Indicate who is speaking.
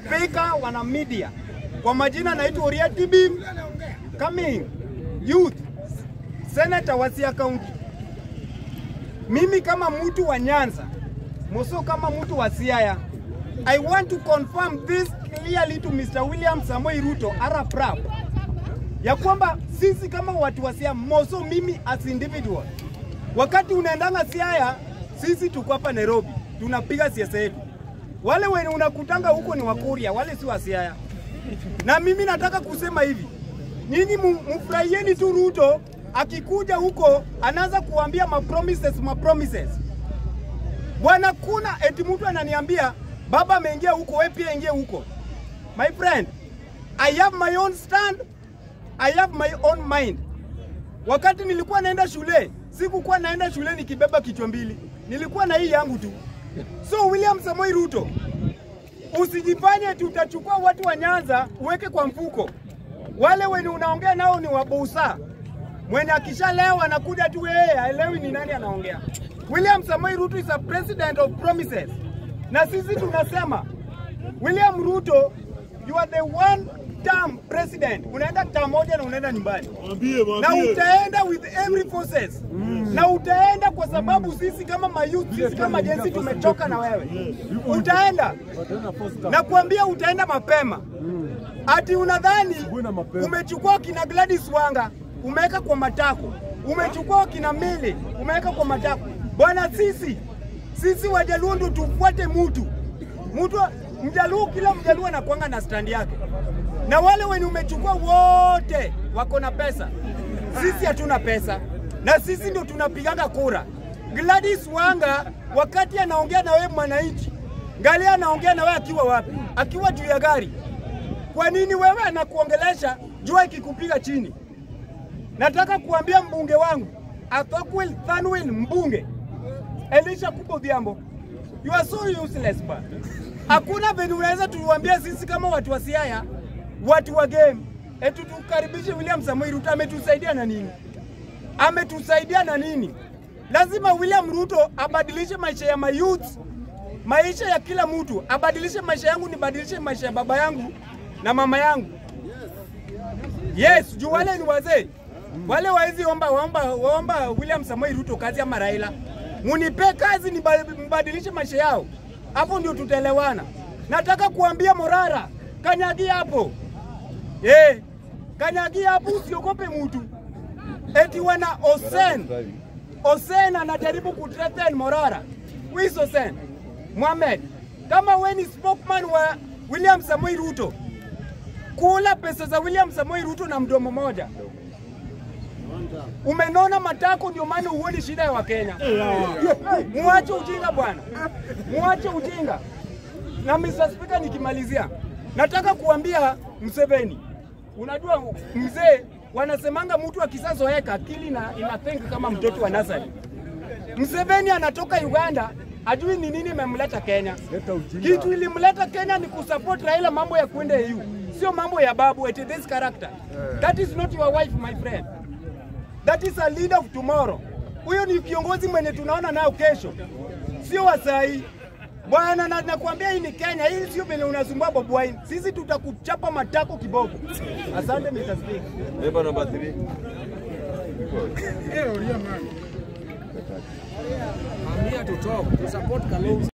Speaker 1: Spika wana media, kwa majina naitwa Uria Tibim coming youth senator wa Siaya County. Mimi kama mtu wa Nyanza, Moso kama mtu wa Siaya, I want to confirm this clearly to Mr. William Samoei Ruto Arap Rap ya kwamba sisi kama watu wa Siaya, Moso mimi as individual, wakati unaendanga Siaya, sisi tuko hapa Nairobi tunapiga siasa yetu. Wale wenye unakutanga huko ni Wakuria, wale si wa Siaya. Na mimi nataka kusema hivi, nyinyi mfurahieni tu Ruto akikuja huko anaanza kuambia ma promises ma promises. Bwana, kuna eti mtu ananiambia baba ameingia huko, wewe pia ingia huko. My friend, I have my own stand, I have my own mind. Wakati nilikuwa naenda shule, sikukuwa naenda shule nikibeba kichwa mbili, nilikuwa na hii yangu tu. So William Samoei Ruto, usijifanye tutachukua watu wa Nyanza uweke kwa mfuko. Wale wenye unaongea nao ni wabusa, mwenye akishalewa anakuja tu yeye haelewi ni nani anaongea. William Samoei Ruto is a president of promises, na sisi tunasema William Ruto, you are the one term president. Unaenda term moja na unaenda nyumbani
Speaker 2: Mwambie,
Speaker 1: na
Speaker 2: mwambie.
Speaker 1: utaenda with every forces na utaenda kwa sababu sisi kama mayouth, sisi kama jensi tumechoka na wewe. Utaenda na kuambia utaenda mapema, ati unadhani
Speaker 2: na mapema.
Speaker 1: umechukua kina Gladys Wanga umeweka kwa matako, umechukua kina Mili umeweka kwa matako. Bwana, sisi sisi Wajaluo ndio tufuate mutu mtu Mjaluo, kila Mjaluo anakuanga na stand yake, na wale wenye umechukua wote wako na pesa. Sisi hatuna pesa, na sisi ndio tunapigaga kura. Gladys Wanga wakati anaongea na wewe mwananchi, ngali anaongea na wewe akiwa wapi? Akiwa juu ya gari. Kwa nini wewe anakuongelesha jua ikikupiga chini? Nataka kuambia mbunge wangu Athokwil Thanwil mbunge Elisha Kubo Odhiambo, you are so useless ba. Hakuna venye unaweza tuwambia sisi kama watu wa Siaya, watu wa game, eti tukaribishe William Samoei Ruto. Ametusaidia na nini? Ametusaidia na nini? Lazima William Ruto abadilishe maisha ya mayouth, maisha ya kila mtu, abadilishe maisha yangu, nibadilishe maisha ya baba yangu na mama yangu. Yes, juu wale ni wazee wale waezi omba, waomba, waomba William Samoei Ruto kazi ama Raila, munipe kazi niba- mbadilishe maisha yao, hapo ndio tutaelewana. Nataka kuambia Morara, kanyagia hapo eh, kanyagia hapo, usiogope mtu eti wana Osen Osen anajaribu kuthreaten Morara. Who is Osen? Mohamed, kama we ni spokesman wa William Samoei Ruto, kula pesa za William Samoei Ruto na mdomo moja. Umenona matako, ndio maana huoni shida ya Wakenya. Muache ujinga bwana, muache ujinga. Na Mr. Speaker, nikimalizia, nataka kuambia Museveni, unajua mzee, wanasemanga mtu akisazoeka akili na inathink kama mtoto wa nasari. Museveni anatoka Uganda, ajui ni nini imemleta Kenya. Kitu ilimleta Kenya ni kusupport Raila mambo ya kwenda EU, sio mambo ya babu eti this character. That is not your wife my friend. That is a leader of tomorrow. Huyo ni kiongozi mwenye tunaona nao kesho, sio wa saa hii bwana. Na nakwambia hii ni Kenya, hii sio vile unasumbua Bobi Wine. Sisi tutakuchapa matako kiboko. Asante Mr. Speaker.
Speaker 3: Member number three.
Speaker 4: I'm here to talk, to support Kalonzo.